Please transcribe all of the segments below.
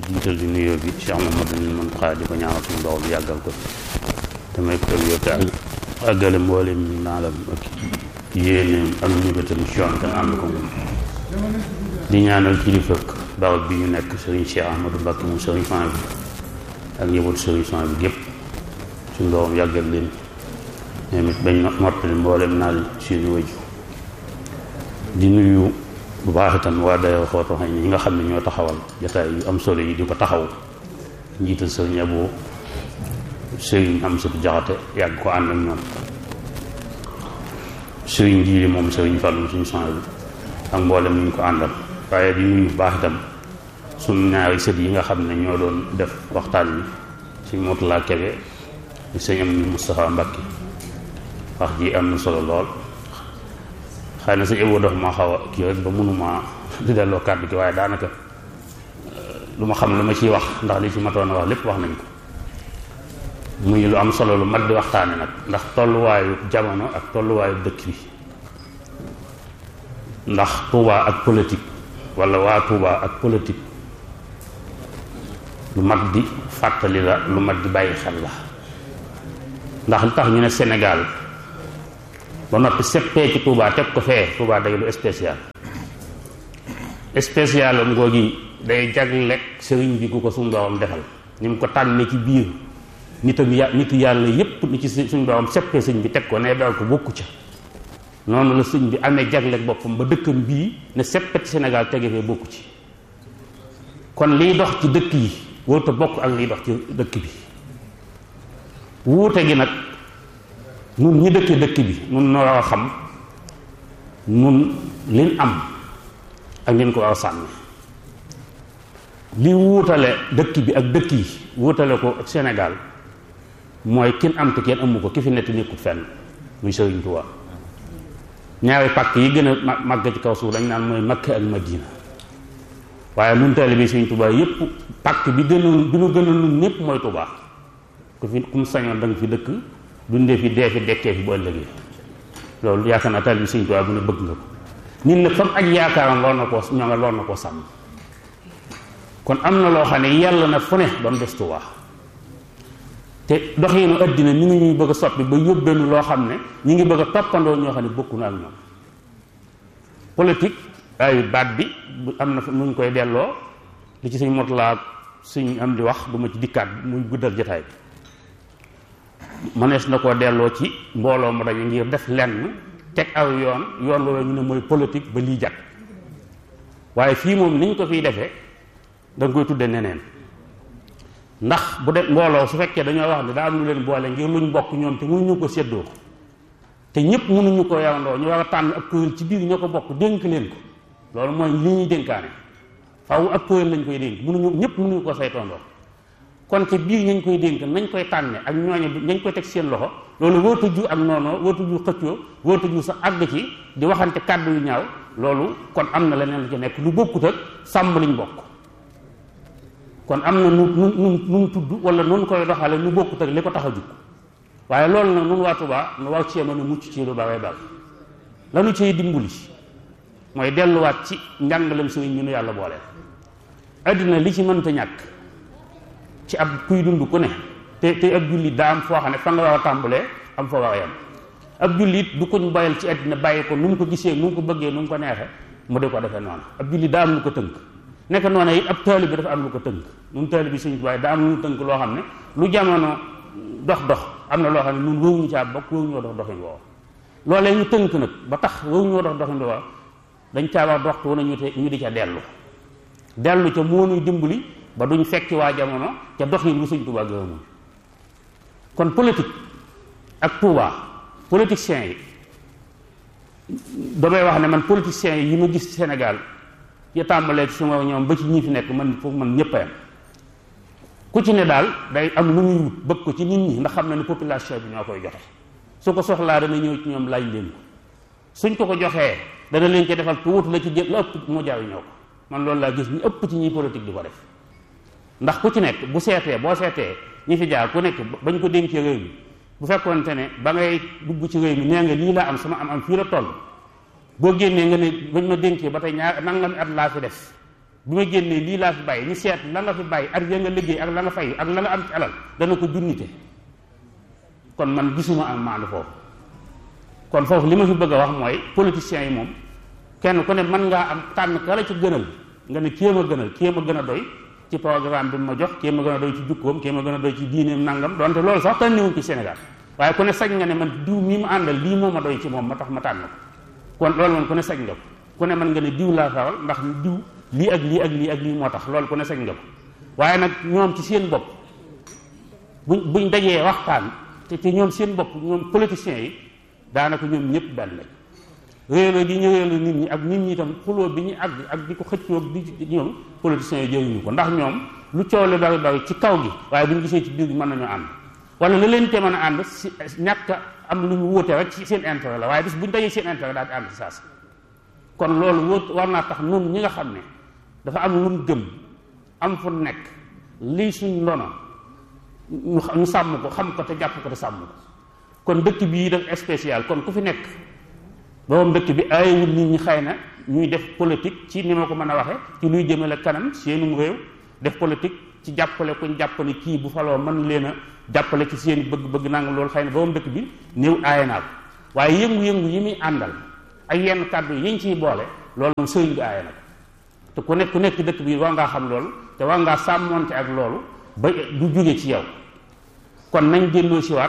jiital di nuyoo bi Cheikh Mamadou Mountakha di ko ñaanal suñu borom bi yàggal ko te may ko yokk ak àggale mboolem naalam ak yéeneem ak ñëbatam ci yoon te ànd ko moom di ñaanal kilifa barab bi ñu nekk Serigne Cheikh Ahmadou Mbacké moom Serigne Fan bi ak njabootu Serigne Fan bi gépp suñu borom yàggal leen ñoom it bañ mottali mboolem naal suñu waju di nuyu bu baax itam waa dayoo xooto xëy ñi nga xam ne ñoo taxawal jataay yu am solo yi di ko taxaw njiital sëriñ Abo sëriñ am satu jaxate yàgg ko ànd ak ñoom sëriñ jiili moom sëriñ Fallu suñu sang bi ak mboolem ñu ko àndal waaye di nuyu bu baax itam suñu ñaari sët yi nga xam ne ñoo doon def waxtaan wi suñ Murtala Kebe sëñ am ni Moustapha Mbacké wax ji am na solo lool xëy na sëñ Abo dafa maa xaw a kii rek ba mënuma di delloo kàddu gi waaye daanaka lu ma xam lu ma ciy wax ndax li ci matoon a wax lépp wax nañ ko muy lu am solo lu mat di waxtaane nag ndax tolluwaayu jamono ak tolluwaayu dëkk bi ndax Touba ak politique wala waa Touba ak politique lu mat di fàttali la lu mat di bàyyi xel la ndax li tax ñu ne Sénégal ba noppi seppee ci Touba teg ko fee Touba day lu spécial spécial am googi day jaglek sëriñ bi ku ko suñu borom defal ni mu ko tànnee ci biir nitam ya nitu yàlla yépp ni ci suñu borom seppee sëñ bi teg ko ne dal ko bokku ca noonu la sëñ bi amee jaglek boppam ba dëkkam bii ne seppet Sénégal tege fee bokku ci kon liy dox ci dëkk yi wóote bokk ak liy dox ci dëkk bi wuute gi nag nun ñi dëkkee dëkk bi nun noo war a xam nun liñ am ak liñ ko war a sànni li wuutale dëkk bi ak dëkk yi wuutale ko ak Sénégal mooy kin am te kenn amu ko ki fi nekk nekkut fenn muy Sëriñ Tuubaa ñaari pàkk yi gën a màgg ci kaw suuf dañ naan mooy Makka ak Madina waaye nun taalibe bi Sëriñ Tuubaa yépp pàkk bi gënoon bi nu gënoon nun ñépp mooy Tuubaa ku fi ku mu sañoon da nga fi dëkk dundee fi dee fi dekkee fi bu ëllëgee loolu yaakaar naa taalibe bi Sëriñ Tuubaa bu ne bëgg nga ko nit nag fam ak yaakaaram lool na koo ñoo nga lool na koo sàmm kon am na loo xam ne yàlla na fu ne ba mu des Tuubaa te doxinu àddina mi ngi ñuy bëgg a soppi ba yóbbeenu loo xam ne ñu ngi bëgg a toppandoo ñoo xam ne bokku na ak ñoom politique ay baat bi am na nu ñu koy delloo li ci suñ motulaa suñ am di wax du ma ci dikkaat muy guddal jotaay bi mënees na koo delloo ci mbooloo mu dañu ngir def lenn teg aw yoon yoon loolu ñu ne mooy politique ba lii jag waaye fii moom niñ ko fiy defee da nga koy tudde neneen ndax bu de mbooloo su fekkee dañoo wax ne daa am lu leen boole ngir luñ bokk ñoom te mënuñu ko séddoo te ñëpp mënuñu ko yawandoo ñu war a tànn ab kuréel ci biir ñoo ko bokk dénk leen ko loolu mooy li ñuy dénkaane faaw ab kuréel lañ koy dénk mënuñu ñëpp mënuñu ko saytondoo kon ci biir ñañ koy dénk nañ koy tànne ak ñooñu nañ koy teg seen loxo loolu wóotu ju ak noonu wóotu ju xëccoo wóotu ju sa àgg ci di waxante kàddu yu ñaaw loolu kon am na leneen lu ci nekk lu bokkut ak sàmm liñ bokk kon am na nu nu nu nu tudd wala nun koy doxale nu bokkut ak li ko tax a jug waaye loolu nag nun waa Tuubaa nu war cee mën a mucc ci lu bare bare lanu cay dimbali mooy delluwaat ci njàngalem sëriñ ñu nu yàlla boole addina li ci mënta ñàkk ci ab kuy dund ku ne te te ab jullit daa am foo xam ne fa nga war a tàmbalee am fa war a yem ab jullit du koñ boyal ci addina bàyyi ko nu mu ko gisee nu mu ko bëggee nu mu ko neexee mu di ko defee noonu ab jullit daa am lu ko tënk nekk noonu it ab taali bi dafa am lu ko tënk nun taali bi suñu waaye daa am lu tënk loo xam ne lu jamono dox dox am na loo xam ne nun wóoruñu caa bokk wóoruñoo dox doxin woowa loolee ñu tënk nag ba tax wóoruñoo dox doxin woowa dañ caa wax doxtu wana ñu te ñu di ca dellu dellu ca moo nuy dimbali ba duñ fekki waa jamono ca doxin bu Sëñ Tuubaa gërëmul kon politique ak Tuubaa politiciens yi damay wax ne man politiciens yi ma gis Sénégal ya tàmbalee ci suma ñoom ba ci ñi fi nekk man foofu man ñëpp a yam ku ci ne daal day am lu muy wut bëgg ko ci nit ñi ndax xam na ne population bi ñoo koy joxe su ko soxlaa dana ñëw ci ñoom laaj leen ko suñ ko ko joxee dana leen ci defal tuuti la ci jël la ëpp moo jaaw ñoo ko man loolu laa gis ñu ëpp ci ñi politique di ko def ndax ku ci nekk bu seetee boo seetee ñi fi jaar ku nekk bañ ko dénkee réew mi bu fekkoonte ne ba ngay dugg ci réew mi nee nga lii laa am sama am am fii la toll boo génnee nga ne bañ ma dénkee ba tey ñaar nangami at laa fi def bi ma génnee lii laa fi bàyyi ñu seet la nga fi bàyyi ak ya nga liggéey ak la nga fay ak la nga am ci alal dana ko junnite kon man gisuma am maandu foofu kon foofu li ma fi bëgg a wax mooy politiciens yi moom kenn ku ne mën ngaa am tànn ka la ci gënal nga ne kii ma gënal kii ma gën a doy ci programme bi ma jox kii ma gën a doy ci jukkoom kii ma gën a doy ci diineem nangam donte loolu sax tànniwuñ ci Sénégal waaye ku ne sañ nga ne man diw mii ma àndal lii moo ma doy ci moom ma tax ma tànn ko kon loolu moom ku ne sañ nga ko ku ne mën nga ne diw laa faral ndax diw lii ak lii ak lii ak lii moo tax loolu ku ne sañ nga ko waaye nag ñoom ci seen bopp buñ buñ dajee waxtaan te te ñoom seen bopp ñoom politiciens yi daanaka ñoom ñëpp benn lañ réeré gi ñu réeré nit ñi ak nit ñi itam xuloo bi ñu àgg ak di ko xëccoo di ñoom politiciens yi jëriñu ko ndax ñoom lu coow li bari bari ci kaw gi waaye bu ñu gisee ci biir gi mën nañoo ànd wala la leen te mën a ànd si ñàkk am lu ñu wóote rek ci seen intérêt la waaye bis bu ñu dajee seen intérêt daal di ànd saas kon loolu wóot war naa tax nun ñi nga xam ne dafa am lu mu gëm am fu nekk lii suñ ndono ñu sàmm ko xam ko te jàpp ko te sàmm ko kon dëkk bii def spécial kon ku fi nekk borom dëkk bi aayewul nit ñi xëy na ñuy def politique ci ni ma ko mën a waxe ci luy jëmale kanam seenum réew def politique ci jàppale kuñ jàppale kii bu faloo mën leen a jàppale ci seen bëgg-bëgg nangam loolu xëy na borom dëkk bi néew aaye naa ko waaye yëngu-yëngu yi muy àndal ak yenn kàddu yi ñu ciy boole loolu moom sëriñ bi aaye na ko te ku nekk ku nekk dëkk bi war ngaa xam loolu te war ngaa sàmmoonte ak loolu ba du jóge ci yow kon nañ delloo siwaat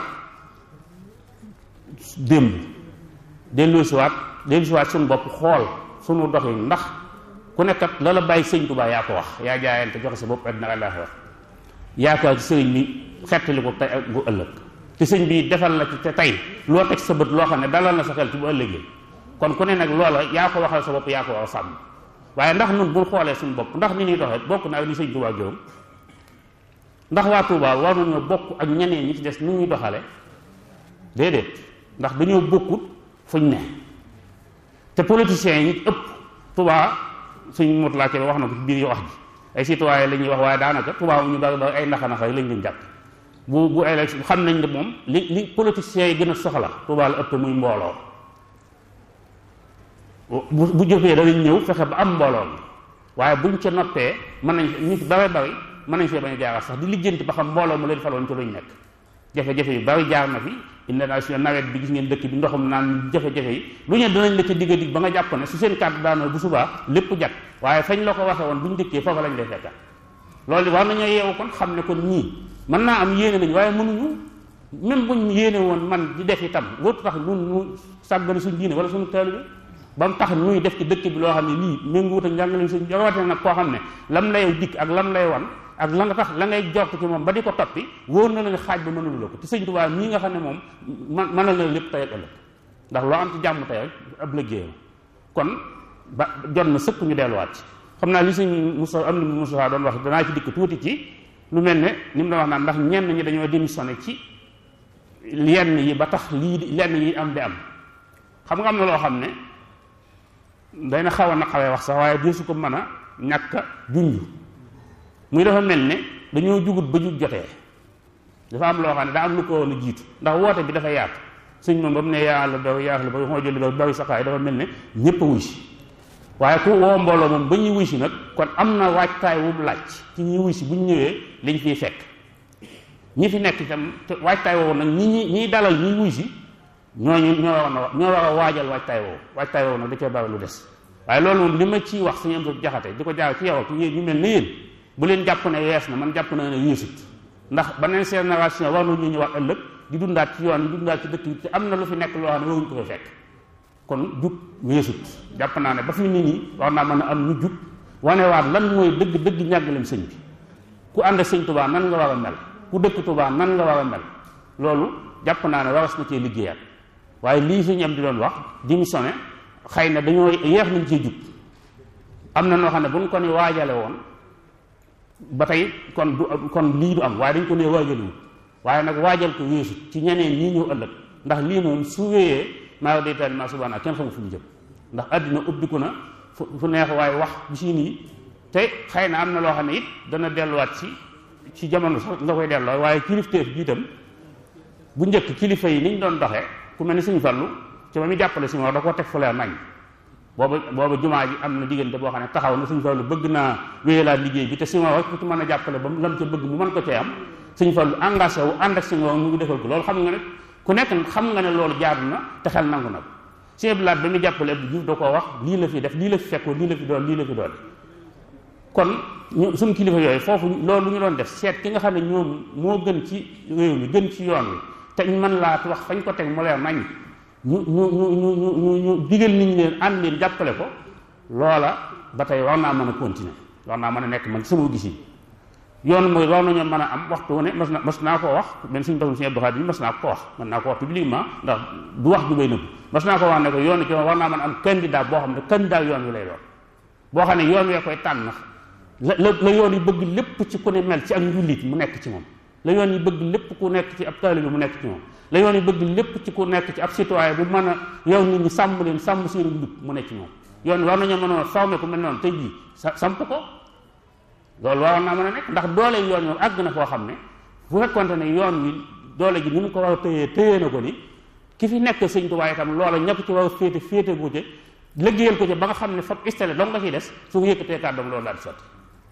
démb delloo siwaat delloo siwaat suñu bopp xool suñu doxin ndax ku nekkat la la bàyyi sëñ Tuubaa yaa ko wax yaa jaayante joxe sa bopp àddina àllaaxira wax yaakaar ci sëriñ bi xettali ko tey ak bu ëllëg te sëñ bi defal la ci te tey loo teg sa bët loo xam ne dalal na sa xel ci bu ëllëgee kon ku ne nag loola yaa ko waxal sa bopp yaa ko war a sàmm waaye ndax nun bul xoolee suñu bopp ndax ni ñuy doxee bokk na ak li sëñ Tuubaa gërëm ndax waa Tuubaa war nañoo bokk ak ñeneen ñi ci des nu ñuy doxale déedéet ndax dañoo bokkut fuñ ne te politiciens yi ëpp Tuubaa suñ mot laa wax na ko ci biir wax ji ay citoyen la ñuy wax waaye daanaka Tuubaa ñu bari bari ay naxa naxa lañ leen jàpp bu bu élection xam nañ ne moom li li politiciens yi gën a soxla Tuubaa la ëpp muy mbooloo bu bu jëfee danañ ñëw fexe ba am mbooloo mi waaye buñ ca noppee mën nañ ñu ci bari bari mën nañ fee bañ a jaaral sax di lijjanti ba xam mbooloo mu leen faloon ci luñ nekk jafe-jafe yu bari jaar na fi inondation nawet bi gis ngeen dëkk bi ndoxum naan jafe-jafe yi lu ñu danañ la ca digga dig ba nga jàpp ne su seen kàddu daanoo bu subaa lépp jat waaye fañ la ko waxe woon buñ dëkkee foofa lañ lay fekka loolu war nañoo yeewu kon xam ne kon ñii mën naa am yéene nañ waaye mënuñu même buñ yéene woon man di def itam wóotu tax nun ñu sàggane suñ diine wala suñu taalibe ba mu tax nuy def ci dëkk bi loo xam ne lii méngoowut ak njàngale suñ rawatina nag koo xam ne lam lay dikk ak lam lay wan ak la nga tax la ngay jort ci moom ba di ko toppi wóor na la ne xaaj ba mënul la ko te sëñ Tuubaa mii nga xam ne moom man mënal na lépp tey ak ëllëg ndax loo am ci jàmm tey rek ab liggéeyam kon ba jot na sëkk ñu delluwaat ci xam naa li sëñ Moussa am na Moussa doon wax danaa ci dikk tuuti ci lu mel ne ni mu doon wax naan ndax ñenn ñi dañoo démissionné ci lenn yi ba tax lii lenn yi am di am xam nga am na loo xam ne day na xaw a na xawee wax sax waaye deesu ko mën a ñàkk a junj muy dafa mel ne dañoo jugut ba jug jotee dafa am loo xam ne daa am lu ko woon a jiitu ndax woote bi dafa yaatu sëñ moom ba mu ne yàlla daw yaaxle ba moo jëli ba bari saxaay dafa mel ne ñépp a wuy si waaye ku woo mbooloo moom ba ñuy wuy si nag kon am na waajtaay wu laaj ci ñuy wuy si bu ñu ñëwee liñ fiy fekk ñi fi nekk itam te waajtaay woowu nag ñi ñi ñiy dalal ñuy wuy si ñooñu ñoo war a ñoo war a waajal waajtaay woowu waajtaay woowu nag da cee bari lu des waaye loolu moom li ma ciy wax suñu am jaxate di ko jaar ci yow ak yéen ñu mel ne yéen bu leen jàpp ne yees na man jàpp na ne yeesut ndax beneen génération war nañu ñëwaat ëllëg di dundaat ci yoon yi di dundaat ci dëkk yi te am na lu fi nekk loo xam ne waruñu ko fa fekk kon jug yeesut jàpp naa ne ba fi nit ñi war naa mën a am ñu jug wanewaat lan mooy dëgg dëgg ñàggalem sëñ bi ku ànd sëñ Tuubaa nan nga war a mel ku dëkk Tuubaa nan nga war a mel loolu jàpp naa ne waras na cee liggéeyaat waaye lii suñu am di doon wax démissionné xëy na dañoo yeex nañ cee jug am na noo xam ne bu ñu ko ni waajale woon ba tey kon du kon lii du am waaye dañ ko nee waajaliwul waaye nag waajal ko weesu ci ñeneen ñii ñëw ëllëg ndax lii moom su wéyee maa day taali maa subhaana kenn xamul fu ñu jëm ndax àddina ubbiku na fu fu neex waaye wax bi si nii te xëy na am na loo xam ne it dana delluwaat ci ci jamono sax nga koy delloo waaye kilifteef bi itam bu njëkk kilifa yi niñ doon doxee ku mel ni suñu fallu ci ba muy jàppale si moo da koo teg fu leer nañ booba booba jumaa ji am na diggante boo xam ne taxaw na suñ fallu bëgg naa wéyalaat liggéey bi te si nga ku ci mën a jàppale ba lam ca bëgg mu mën ko cee am suñ fallu engagé wu ànd ak si nga mu ngi defal ko loolu xam nga ne ku nekk xam nga ne loolu jaadu na te xel nangu na ko sëñ Abdou Lahad ba muy jàppale Abdou Diouf da koo wax lii la fi def lii la fi fekkoon lii la fi doon lii la fi doon kon ñu suñ kilifa yooyu foofu loolu ñu doon def seet ki nga xam ne ñoom moo gën ci réew mi gën ci yoon wi te ñu mën laa wax fañ ko teg mu leer nañ ñu ñu ñu ñu ñu ñu digal nit ñi leen ànd leen jàppale ko loola ba tey war naa mën a continuer war naa mën a nekk man sama gis yi yoon mooy war nañoo mën a am waxtu wu ne mas na mas naa koo wax benn suñu taxul suñu Abdou Khadre mas naa ko wax mën naa ko wax publiquement ndax du wax ju bay nëbb mas naa ko wax ne ko yoon ci war naa mën a am candidat boo xam ne candidat yoon wi lay doon boo xam ne yoon wee koy tànn la la la yoon yi bëgg lépp ci ku ne mel ci ak njullit mu nekk ci moom la yoon yi bëgg lépp ku nekk ci ab taalibe mu nekk ci moom la yoon yi bëgg lépp ci ku nekk ci ab citoyen bu mën a yow nit ñi sàmm leen sàmm seen njub mu nekk ci moom yoon war nañoo mën a formé ku mel noonu tey jii sa samp ko loolu waroon naa mën a nekk ndax doole yoon yoon àgg na foo xam ne bu fekkonte ne yoon wi doole ji ni mu ko war a tëyee tëyee na ko ni ki fi nekk sëñ Tuubaa itam loola ñëpp ci war a féete féete gu ci liggéeyal ko ci ba nga xam ne fab istale dong nga ciy des su ko yëkkatee kàddoom loolu daal di sotti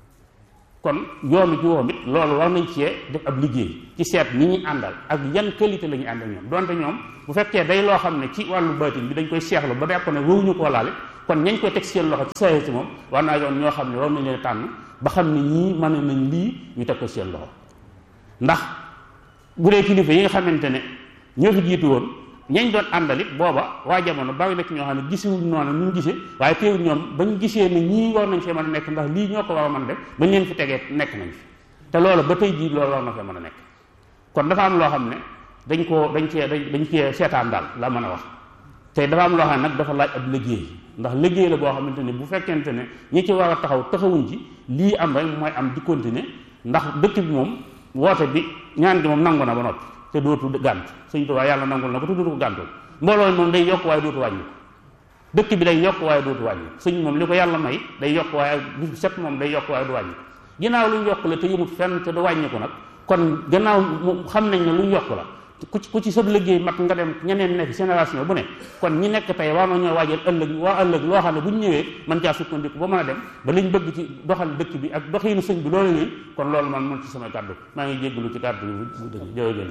kon yoonu ci woom it loolu war nañ cee def ab liggéey ci seet ni ñuy àndal ak yan qualité la ñuy àndal ñoom donte ñoom bu fekkee day loo xam ne ci wàllu baatin bi dañ koy seexlu ba jàpp ne wowuñu koo laale kon ñañ koy teg seen loxo ci saa ci moom war naa yoon ñoo xam ne war nañ leen tànn ba xam ne ñii mën nañ lii ñu teg ko seen loxo ndax bu dee kilifa yi nga xamante ne ñoo fi jiitu woon ñañ doon àndalit booba waa jamono bari na ci ñoo xam ne gisiwuñ noonu ñu gisee waaye teewul ñoom bañ gisee ne ñii war nañ fee mën a nekk ndax lii ñoo ko war a mën def bañ leen fi tegee nekk nañ fi te loolu ba tey jii loolu war na fee mën a nekk kon dafa am loo xam ne dañ koo dañ cee dañ cee seetaan daal la mën a wax te dafa am loo xam ne nag dafa laaj ab liggéey ndax liggéey la boo xamante ne bu fekkente ne ñi ci war a taxaw taxawuñ ci lii am rek mooy am di continuer ndax dëkk bi moom woote bi ñaan gi moom nangu na ba noppi te dootu gànt sëñ Tuubaa yàlla nangul na ko te dootu ko gàntul mbooloo moom day yokk waaye dootu wàññi dëkk bi day yokk waaye dootu wàññi sëñ moom li ko yàlla may day yokk waaye bis set moom day yokk waaye du wàññi ginnaaw luñ yokk la te yëmut fenn te du wàññi ko nag kon gannaaw xam nañ ne luñ yokk la ku ci ku ci sab liggéey mat nga dem ñeneen nekk génération bu ne kon ñi nekk tey war nañoo waajal ëllëg waa ëllëg loo xam ne bu ñu ñëwee mën caa sukkandiku ba mën a dem ba liñ bëgg ci doxal dëkk bi ak doxiinu sëñ bi loolu yooyu kon loolu man mën ci sama kàddu maa ngi jéggalu ci kàddu bu dëgg jërëjëf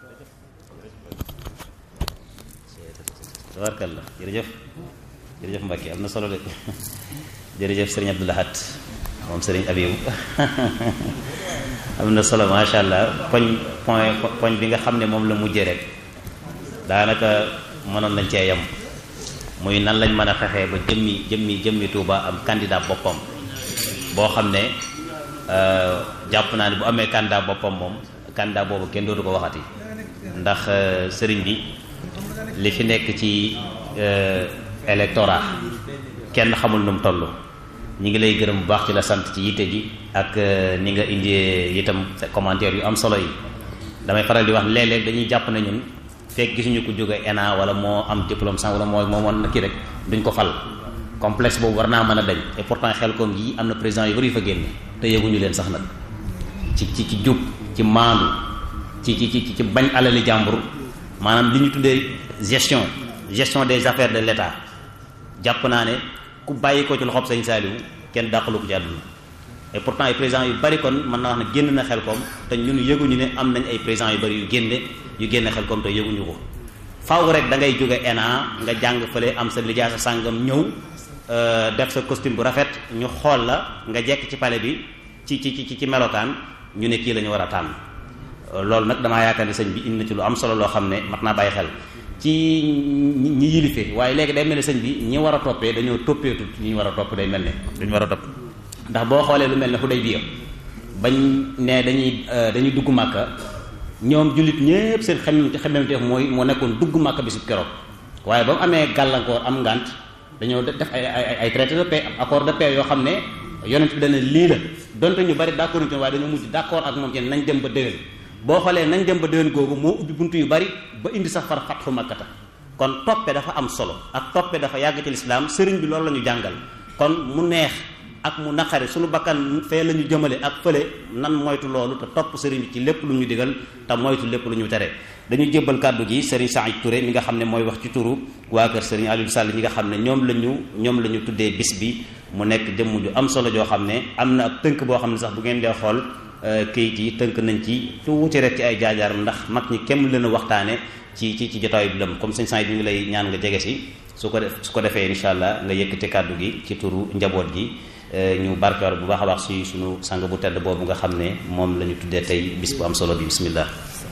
tabarkalla jërëjëf jërëjëf Mbacke am na solo de jërëjëf sëriñ Abdou Lahad moom sëriñ Abiou am na solo macha allah poñ point poñ bi nga xam ne moom la mujjee rek daanaka mënoon nañ cee yem muy nan lañ mën a fexee ba jëmmi jëmmi jëmmi Touba am candidat boppam boo xam ne jàpp naa ne bu amee candidat boppam moom candidat boobu kenn dootu ko waxati ndax sëriñ bi li fi nekk ci électorat kenn xamul nu mu toll ñi ngi lay gërëm bu baax ci la sant ci yitte ji ak ni nga indi itam commentaire yu am solo yi damay faral di wax léeg-léeg dañuy jàpp ne ñun fekk gisuñu ko jóge ENA wala moo am diplôme sans wala moo moo mën na kii rek duñ ko fal complexe boobu war naa mën a dañ et pourtant xel koom yi am na président yu bari yu fa génne te yëguñu leen sax nag ci ci ci jub ci maandu ci ci ci ci bañ alali jàmbur maanaam li ñu tuddee gestion gestion des affaires de l'État jàpp naa ne ku bàyyi ko ci loxob Sëñ Saaliwu kenn dàqalu ko ci àdduna et pourtant ay présidents yu bari kon mën naa wax ne génn na xel koom te ñun yëguñu ne am nañ ay présidents yu bari yu génne yu génne xel koom te yëguñu ko faaw rek da ngay jóge ENA nga jàng fële am sa lijaasa sàngam ñëw def sa costume bu rafet ñu xool la nga jekk ci palais bi ci ci ci ci melokaan ñu ne kii la ñu war a tànn loolu nag damaa yaakaar ne sëñ bi indi na ci lu am solo loo xam ne mat naa bàyyi xel ci ñi yilife waaye léegi day mel ne sëñ bi ñi war a toppee dañoo toppeetu ñi war a topp day mel ne dañu war a topp ndax boo xoolee lu mel ne Hudaybiya bañ ne dañuy dañuy dugg màkka ñoom jullit ñépp seen xem xemmemteef mooy moo nekkoon dugg màkka bi su keroog waaye ba mu amee gàllankoor am ngànt dañoo def ay ay ay traité de paix accord de paix yoo xam ne yonent bi dana lii la donte ñu bari d'accord ci waaye dañoo mujj d'accord ak moom ci nañ dem ba déwén boo xoolee nañ dem ba déwén googu moo ubbi buntu yu bari ba indi sax far fatxu makkata kon toppe dafa am solo ak toppe dafa yàgg ci lislaam sëriñ bi loolu la ñu jàngal kon mu neex ak mu naqari suñu bakkan fee la ñu jëmale ak fële nan moytu loolu te topp sëriñ bi ci lépp lu ñu digal te moytu lépp lu ñu tere dañu jébbal kàddu gi sëriñ Saïd Touré mi nga xam ne mooy wax ci turu waa kër sëriñ Aliou Sall ñi nga xam ne ñoom la ñu ñoom la ñu tuddee bis bi mu nekk jëmm ju am solo joo xam ne am na ab tënk boo xam ne sax bu ngeen dee xool kayit yi tënk nañ ci tuuti rek ci ay jaajaar ndax mag ñi kenn leen a waxtaane ci ci ci jotaay bi lëm comme sëñ Saïd mi ngi lay ñaan nga jege si su ko def su ko defee incha allah nga yëkkati kàddu gi ci turu njaboot gi ñu barkewar bu baax a baax si sunu sang bu tedd boobu nga xam ne moom la ñu tuddee tey bis bu am solo bi bismillah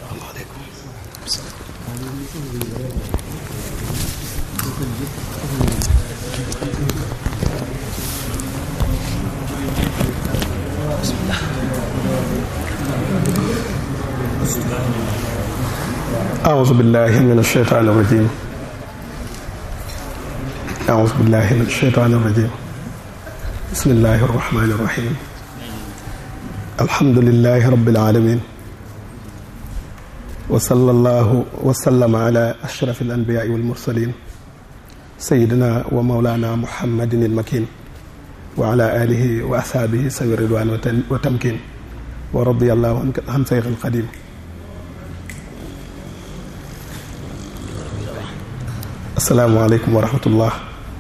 أعوذ بالله من الشيطان الرجيم أعوذ بالله من الشيطان الرجيم بسم الله الرحمن الرحيم الحمد لله رب العالمين وصلى الله وسلم على أشرف الأنبياء والمرسلين سيدنا ومولانا محمد المكين وعلى آله وأصحابه سوي الرضوان وتمكين ورضي الله عن شيخ القديم asalaamaaleykum wa rahmatullah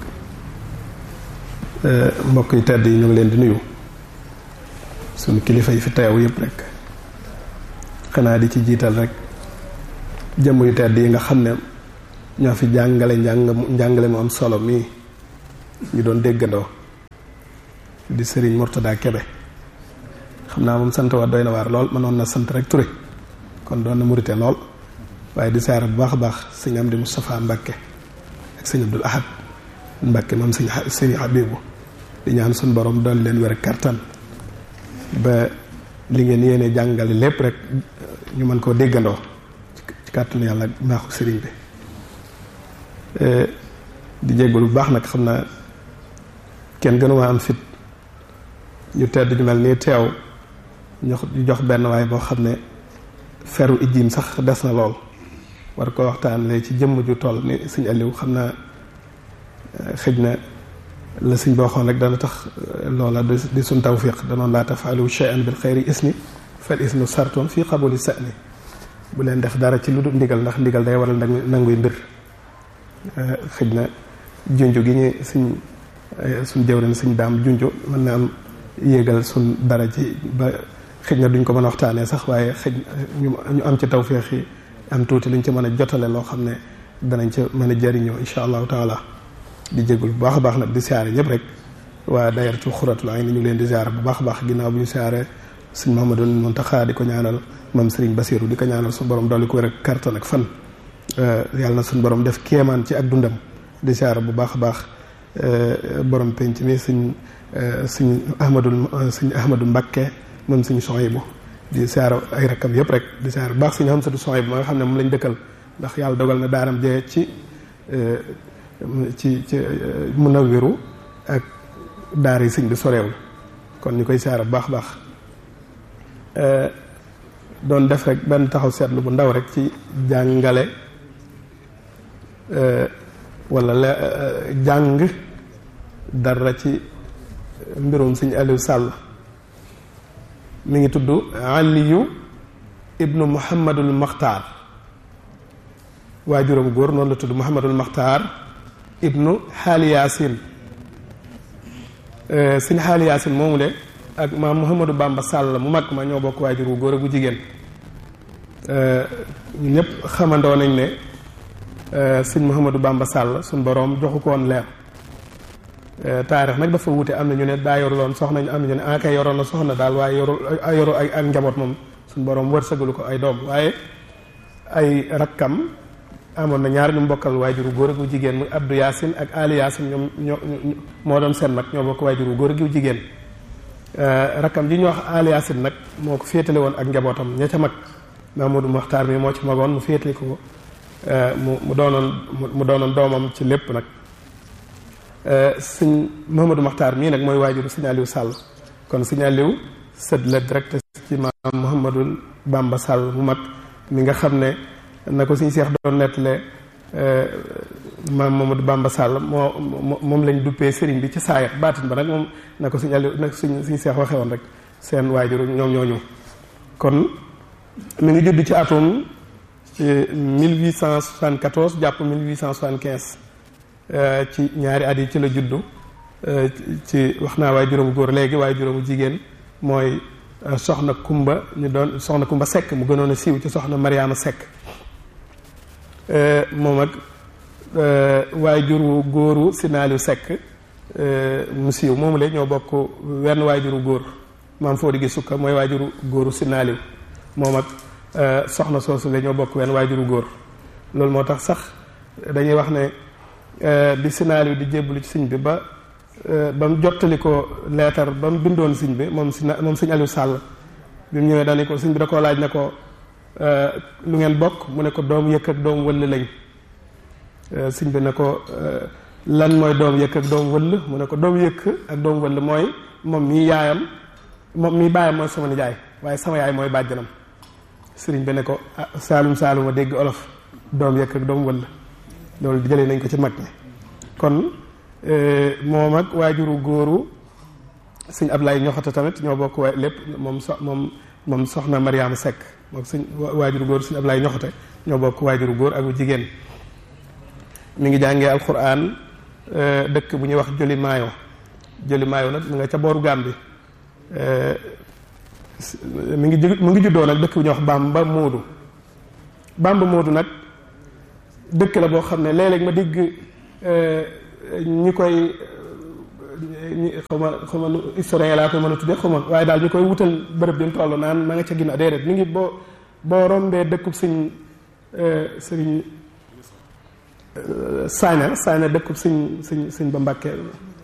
mbokk yi tedd yi ñu ngi leen di nuyu suñu kilifa yi fi teew yëpp rek xanaa di ci jiital rek jëmm yu tedd yi nga xam ne ñoo fi jàngale njàng njàngale mu am solo mii ñu doon déggandoo di sëriñ Mourtada Kebe xam naa moom sant waa doy na waar lool mënoon na sant rek Touré kon doon na murite lool waaye di saara bu baax a baax sëñ Amdi Moustapha Mbacke ak sëñ Abdul Ahad Mbacke moom sëñ sëñ Habibu di ñaan suñu borom doon leen wér kartan ba li ngeen yéene jàngale lépp rek ñu mën koo déggandoo ci kàttanu yàlla baaxu sëriñ bi di jégalu bu baax nag xam naa kenn gënuma am fit ñu tedd ñu mel nii teew ñu jox benn waaye boo xam ne feru ijjiim sax des na lool war ko waxtaanee ci jëmm ju toll ni sëñ Aliou xam naa xëj na la sëñ boo xoon rek dana tax loola di suñ tawfiq danoon laa tafaalu shay'an bil xayri isni fal isnu sartoon fii qabuli sa'ni bu leen def dara ci lu dul ndigal ndax ndigal day waral nanguy mbir xëj na junju gi ñu suñ suñ jëwrin suñ daam junju mën na am yéegal suñ dara ci ba xëj na duñ ko mën a waxtaanee sax waaye xëj ñu am ci tawfiq yi am tuuti luñ ci mën a jotale loo xam ne danañ ca mën a jëriñoo incha allahu taala di jégul bu baax a baax nag di siyaare ñëpp rek waa dayartu xuratul ay ni ñu leen di siyaare bu baax a baax ginnaaw bu ñu siyaare sëñ Mouhamadou Mountakha di ko ñaanal moom Serigne Bassirou di ko ñaanal suñu borom dolli ko wér ak kartan ak fan yàlla na suñu borom def kéemaan ci ak dundam di siyaare bu baax a baax borom penc mi sëñ sëñ Ahmadul sëñ Ahmadou Mbakke moom sëñ Sohaybu di siyaare ay rakkam yëpp rek di siyaare bu baax sëñ Hamsatu Sohaybu ma nga xam ne moom lañ dëkkal ndax yàlla dogal na daaram jee ci ci ci mun a wéru ak daar yi sëñ bi soreewul kon ñu koy siyaare bu baax a baax doon def rek benn taxaw seetlu bu ndaw rek ci jàngale wala la jàng dara ci mbirum sëñ Aliou Sall mi ngi tudd Aliyu ibnu Muhammadul Maxtaar waajuram góor noonu la tudd Muhammadul Maxtaar ibnu Xaali Yaasin sëñ Xaali Yaasin moomu de ak maam Mouhamadou Bamba Sall mu mag ma ñoo bokk waajur wu góor ak wu jigéen ñun ñëpp xamandoo nañ ne sëñ Mouhamadou Bamba Sall suñ boroom joxu ko woon leer taarix nag dafa wute am na ñu ne daa yoruloon soxna ñu am ñu ne ah kay yoroon na soxna daal waaye yorul yoru ay ak njaboot moom suñ boroom wërsëgalu ko ay doom waaye ay rakkam amoon na ñaar ñu mbokkal waajuru góor ak wu jigéen muy Abdou Yaasin ak Ali Yaasin ñoom ñoo moo doon seen mag ñoo bokk waajuru góor ak wu jigéen rakkam ji ñu wax Ali Yaasin nag moo ko féetale woon ak njabootam ña ca mag Mamadou Mokhtar mi moo ci magoon mu féetale ko mu mu doonoon mu doonoon doomam ci lépp nag sëñ Mamadou Mokhtar mii nag mooy waajuru sëñ Aliou Sall kon sëñ Aliou sët la direct ci maam Mouhamadou Bamba Sall mu mag mi nga xam ne na ko suñ seex doon nettale maam Mamadou Bamba Sall moo moom lañ duppee sëriñ bi ci saayat baatin ba nag moom na ko suñ Aliou nag suñ suñ seex waxee woon rek seen waajur ñoom ñoo ñëw kon mi ngi judd ci atum 1874 jàpp 1875 ci ñaari at yi ci la juddu ci wax naa waaye juróomu góor léegi waaye juróomu jigéen mooy soxna Kumba ñu doon soxna Kumba Sekk mu gënoon a siiw ci soxna Mariama Sekk moom ak waajuru góoru Sinaaliw Sekk mu siiw moomu la ñoo bokk wenn waajuru góor maam foo di gi sukka mooy waajuru góoru Sinaaliw moom ak soxna soosu la ñoo bokk wenn waajuru góor loolu moo tax sax dañuy wax ne bi Sinaaliw di jébbalu ci sëñ bi ba ba mu jottali ko leetar ba mu bindoon sëñ bi moom si moom sëñ Aliou Sall bi mu ñëwee daal ko sëñ bi da koo laaj ne ko lu ngeen bokk mu ne ko doom yëkk ak doom wëll lañ sëñ bi ne ko lan mooy doom yëkk ak doom wëll mu ne ko doom yëkk ak doom wëll mooy moom mii yaayam moom mii baayam mooy sama nijaay waaye sama yaay mooy bàjjanam sëriñ bi ne ko saalum saalum a dégg olof doom yëkk ak doom wëll loolu jëlee nañ ko ci mag ñi kon moom ak waajuru góoru sëñ Ablaye ñoxata tamit ñoo bokk wa lépp moom so moom moom soxna Mariama Seck moom sëñ waajuru góor sëñ Ablaye ñoxate ñoo bokk waajuru góor ak jigéen mi ngi jàngee alquran dëkk bu ñuy wax Joli Maayo Joli Maayo nag mi nga ca booru Gàmbi mi ngi mu ngi juddoo nag dëkk bu ñuy wax Bamba Moodu Bamba Moodu nag dëkk la boo xam ne léeg-léeg ma digg ñi koy ñi xaw ma xaw ma historien laa koy mën a tuddee xaw ma waaye daal ñu koy wutal bërëb bi mu toll naan ma nga ca ginnaaw déedéet mi ngi boo boo rombee dëkkub sëñ sëriñ Saña Saña dëkkub sëñ sëñ sëñ ba Mbàkke